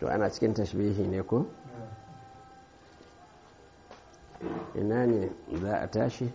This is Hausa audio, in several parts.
to ana cikin tashbihi ne ko ina ne za a tashi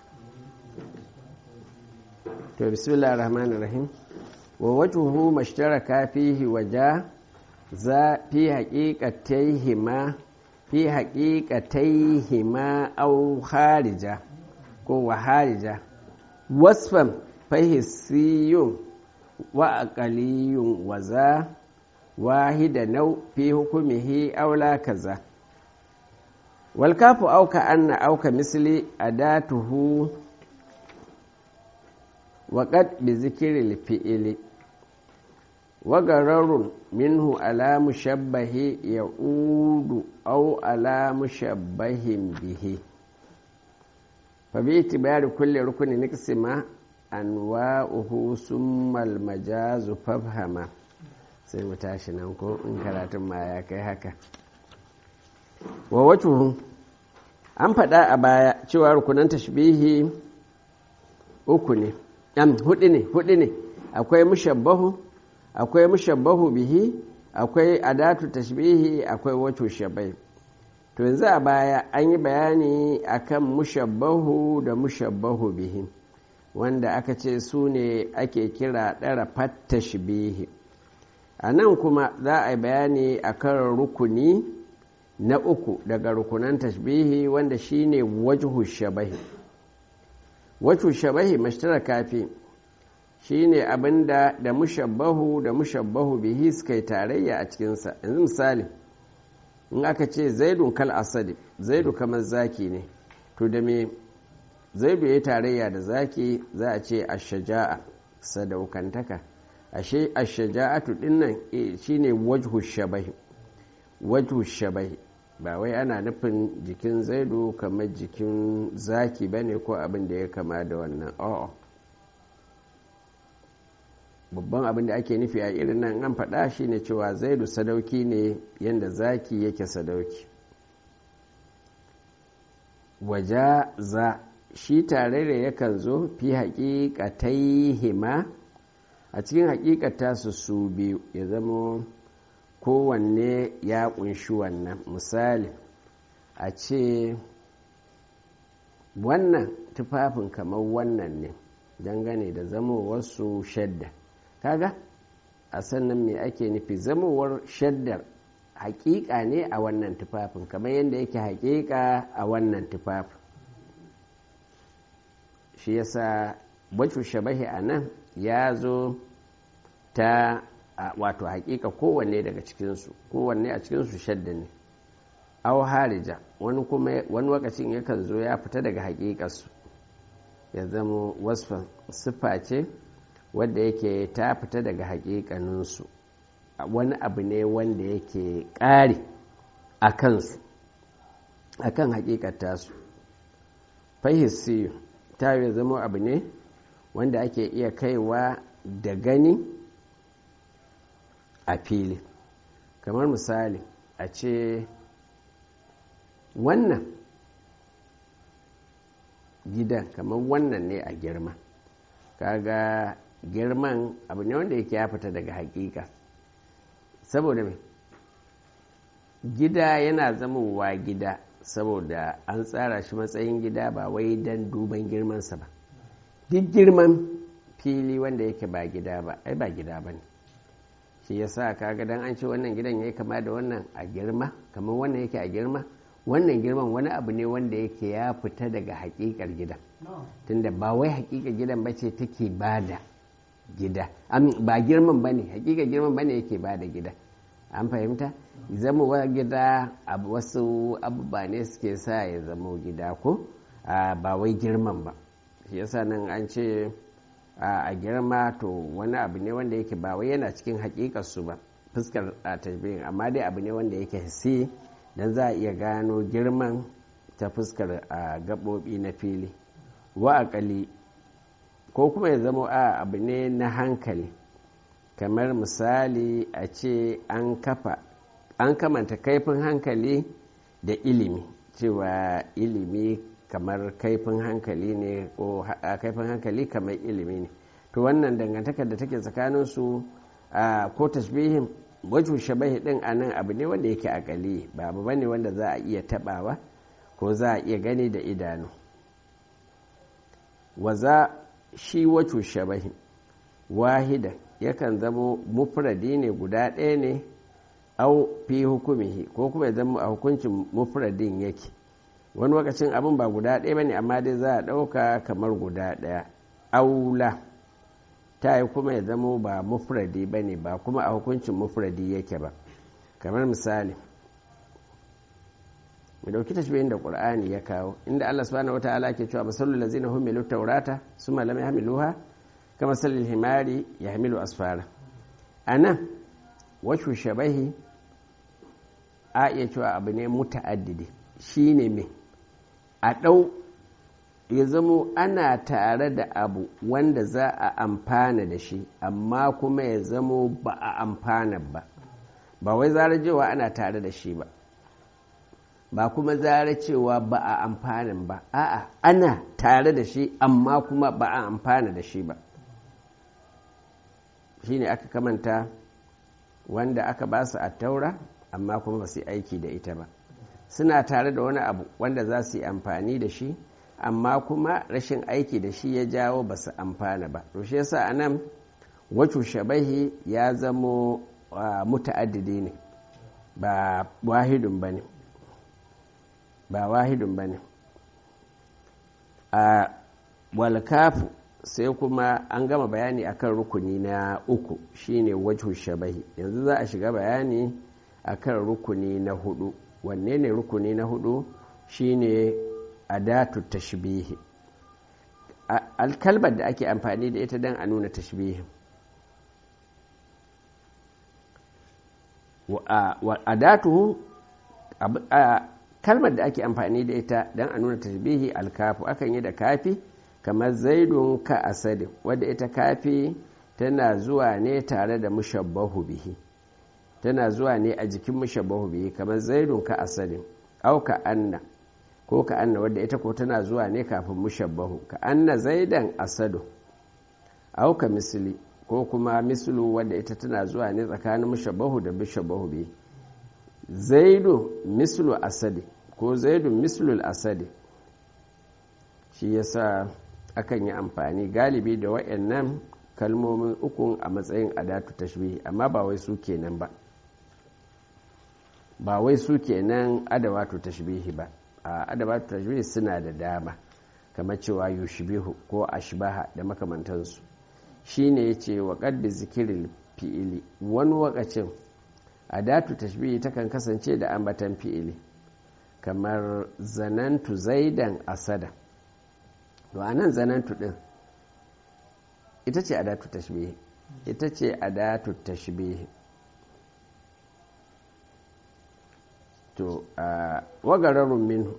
to bismillah rahman rahim wa wajuhu mashtaraka fihi waja za fi haƙiƙataihima fi haƙiƙataihima au harija ko wa harija wasfan fahisiyun wa aqaliyun waza wahida nau fi hukumihi aula kaza wal kafu auka anna auka misli adatuhu وقد بذكر الفئل وغرر منه على مشبه يعود أو على مشبه به فباعتبار كل ركن نقسم أنواؤه ثم المجاز فافهما sai mu tashi nan ko in karatun ma ya kai haka wa wacuhu an faɗa a baya cewa rukunan tashbihi uku ne am hudu ne hudu ne akwai mushabbahu akwai mushabbahu bihi akwai adatu tashbihi akwai wato shabai to yanzu a baya an yi bayani akan mushabbahu da mushabbahu bihi wanda aka ce su ne ake kira ɗara tashbihi a nan kuma za a yi bayani akan rukuni na uku daga rukunan tashbihi wanda shine wajhu shabahi wacce shabahi mashtaraka fi shi ne abinda da mushabbahu da mushabbahu bihi suka yi tarayya a cikinsa yanzu misali in aka ce zaidun kal asadi zaidu kamar zaki ne to da me zaidu ya yi tarayya da zaki za a ce ashaja'a sadaukantaka ashe ashaja'atu dinnan shine wajhu shabahi wajhu shabahi ba wai ana nufin jikin zaidu kamar jikin zaki ba ne ko abin da ya kama da wannan a'a babban abin da ake nufi a irin nan an faɗa shi ne cewa zaidu sadauki ne yadda zaki yake sadauki waja za shi tare da yakan zo fi haƙiƙatai hima a cikin haƙiƙata su su biyu ya zama kowanne ya kunshi wannan misali a ce wannan tufafin kamar wannan ne dangane da zamowarsu shadda kaga a sannan me ake nufi zamowar shaddar hakika ne a wannan tufafin kamar yadda yake hakika a wannan tufafin shi yasa bacin shabahi a nan ya zo ta wato hakika kowanne daga cikinsu kowanne a cikinsu shadda ne aw harija wani kuma wani lokacin yakan zo ya fita daga hakikarsu ya zama wasfan siffa ce wadda yake ta fita daga hakikaninsu wani abu ne wanda yake ƙari a kansu a kan hakikar tasu fahisiyu ta yi zama abu ne wanda ake iya kaiwa da gani a fili kamar misali a ce wannan gidan kamar wannan ne a girma kaga girman abu ne wanda yake ya fita daga hakika saboda mai gida yana zamowa gida saboda an tsara shi matsayin gida ba wai don duban girmansa ba duk girman fili wanda yake ba gida ba ai ba gida ba ne shi ya sa kaga dan an ce wannan gidan ya yi kama da wannan a girma kamar wannan yake a girma wannan girman wani abu ne wanda yake ya fita daga hakikar gidan tunda ba wai hakikar gidan ba ce take ba da gida ba girman ba ne hakikar girman ba ne yake ba da gida an fahimta zama wa gida wasu abubuwa ne suke sa ya zama gida ko ba wai girman ba shi yasa nan an ce a girma to wani abu ne wanda yake ba wai yana cikin hakikarsu ba fuskar a tajbirin amma dai abu ne wanda yake hisi don za a iya gano girman ta fuskar a gaɓoɓi na fili wa akali ko kuma ya zama a abu ne na hankali kamar misali a ce an kafa an kamanta kaifin hankali da ilimi cewa ilimi kamar kaifin hankali ne ko kaifin hankali kamar ilimi ne to wannan dangantakar da take tsakanin su ko tashbihin wajen shabahi din a nan abu ne wanda yake akali ba abu bane wanda za a iya tabawa ko za a iya gani da idanu waza shi wajen shabahi wahida yakan zamo mufradi ne guda ɗaya ne au fi hukumihi ko kuma ya zama a hukuncin mufradin yake wani lokacin abin ba guda ɗaya ba ne amma dai za a ɗauka kamar guda ɗaya aula ta yi kuma ya zamo ba mufradi ba ne ba kuma a hukuncin mufradi yake ba kamar misali mu dauki tashbihin da qur'ani ya kawo inda Allah subhanahu wataala ke cewa masalul ladzina humilu tawrata summa lam yahmiluha kama salil himari yahmilu asfara anan washu shabahi a iya cewa abu ne muta'addidi shine me a ɗau ya zamo ana tare da abu wanda za a amfana da shi amma kuma ya zamo ba a amfana ba ba wai zara cewa ana tare da shi ba ba kuma zara cewa ba a amfanin ba a'a ana tare da shi amma kuma ba a amfana da shi ba shi ne aka kamanta wanda aka ba su a taura amma kuma ba su aiki da ita ba suna tare da wani abu wanda za su yi amfani da shi amma kuma rashin aiki da shi ya jawo ba su amfana ba to shi yasa a nan wacce shabahi ya zamo muta'addidi ne ba wahidun ba ne ba wahidun ba ne a walkafu sai kuma an gama bayani akan rukuni na uku shine wajhu shabahi yanzu za a shiga bayani akan rukuni na hudu wanne ne rukuni na hudu shine adatu tashbihi alkalbar da ake amfani da ita don a nuna tashbihi adatu kalmar da ake amfani da ita don a nuna tashbihi alkafu akan yi da kafi kamar zaidun ka asadi wadda ita kafi tana zuwa ne tare da mushabbahu bihi tana zuwa ne a jikin mushabbahu bihi kamar zaidun ka asadi au ka anna ko ka anna wadda ita ko tana zuwa ne kafin mushabbahu ka anna zaidan asadu au ka misli ko kuma mislu wadda ita tana zuwa ne tsakanin mushabbahu da mushabbahu bihi zaidu mislu asadi ko zaidu mislul asadi shi yasa akan yi amfani galibi da waɗannan kalmomin ukun a matsayin adatu tashbihi amma ba wai su kenan ba ba wai su kenan adawatu tashbihi ba a adawatu tashbihi suna da dama kamar cewa yushbihu ko ashbaha da makamantansu shine yace wa qad zikirin fi'ili wani wakacin adatu tashbihi takan kasance da ambatan fi'ili kamar zanantu zaidan asada to anan zanantu din ita ce adatu tashbihi ita ce adatu tashbihi to a wagararun minhu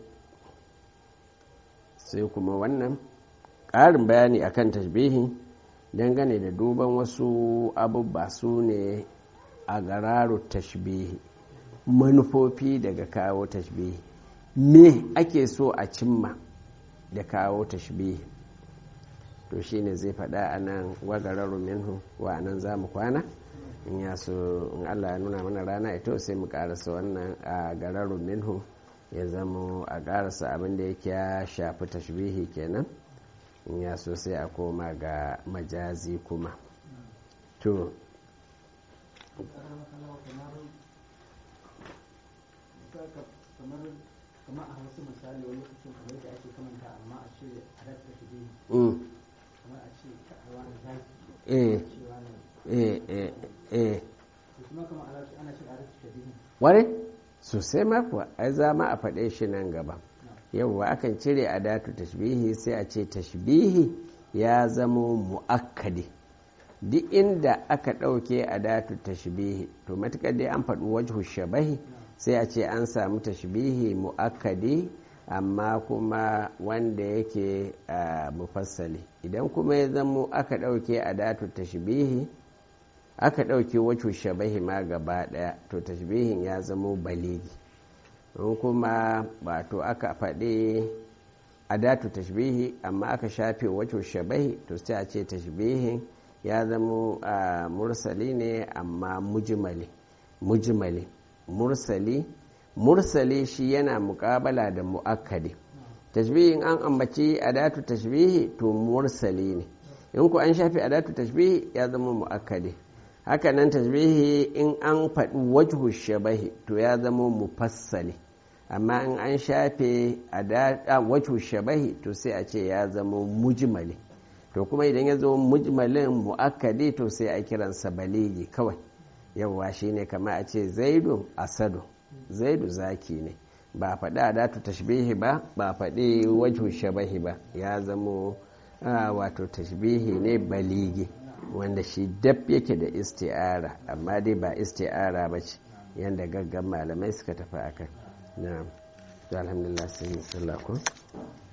sai kuma wannan ƙarin bayani akan tashbihi dangane da duban wasu abubuwa su ne a gararu tashbihi manufofi daga kawo tashbihi me ake so a cimma da kawo tashbihi to shine zai faɗa a nan wagararu minhu wa nan za mu kwana in ya so in allah ya nuna mana rana ito sai mu karasa wannan a gararu minhu ya zama a karasa abin da yake ya shafi tashbihi kenan in ya so sai a koma ga majazi kuma to kamar a wasu misali wani lokacin kamar da ake kamanta amma a ce a rasta shi biyu kamar a ce ka'awa da zaki eh cewa ne eh eh eh to kuma kamar ana ce ana ce a rasta shi biyu ware sosai ma kuwa ai za ma a faɗe shi nan gaba yawwa akan cire adatu tashbihi sai a ce tashbihi ya zamo mu'akkadi duk inda aka ɗauke adatu tashbihi to matuƙar dai an faɗi wajhu shabahi sai a ce an samu tashbihi mu'akkadi amma kuma wanda yake mufassali idan kuma ya zamo aka ɗauke adatu tashbihi aka ɗauke wacce shabahi ma gaba ɗaya to tashbihin ya zamo baligi in kuma wato aka faɗi adatu tashbihi amma aka shafe wacce shabahi to sai a ce tashbihin ya zamo mursali ne amma mujmali mujmali mursali mursali shi yana muƙabala da mu'akkadi tashbihin an ambaci adatu tashbihi to mursali ne in ku an shafi adatu tashbihi ya zama mu'akkadi hakanan tashbihi in an faɗi wajhu shabahi to ya zama mufassali amma in an shafe wajhu shabahi to sai a ce ya zama mujmali to kuma idan ya zama mujmalin mu'akkadi to sai a kiransa baligi kawai yawwa shine kama a ce zaidu asadu zaidu zaki ne ba faɗi adatu tashbihi ba ba faɗi wajhu shabahi ba ya zamo wato tashbihi ne baligi wanda shi dab yake da isti'ara amma dai ba isti'ara ba ce yadda gaggan malamai suka tafi akan na alhamdulillah sai sallah ko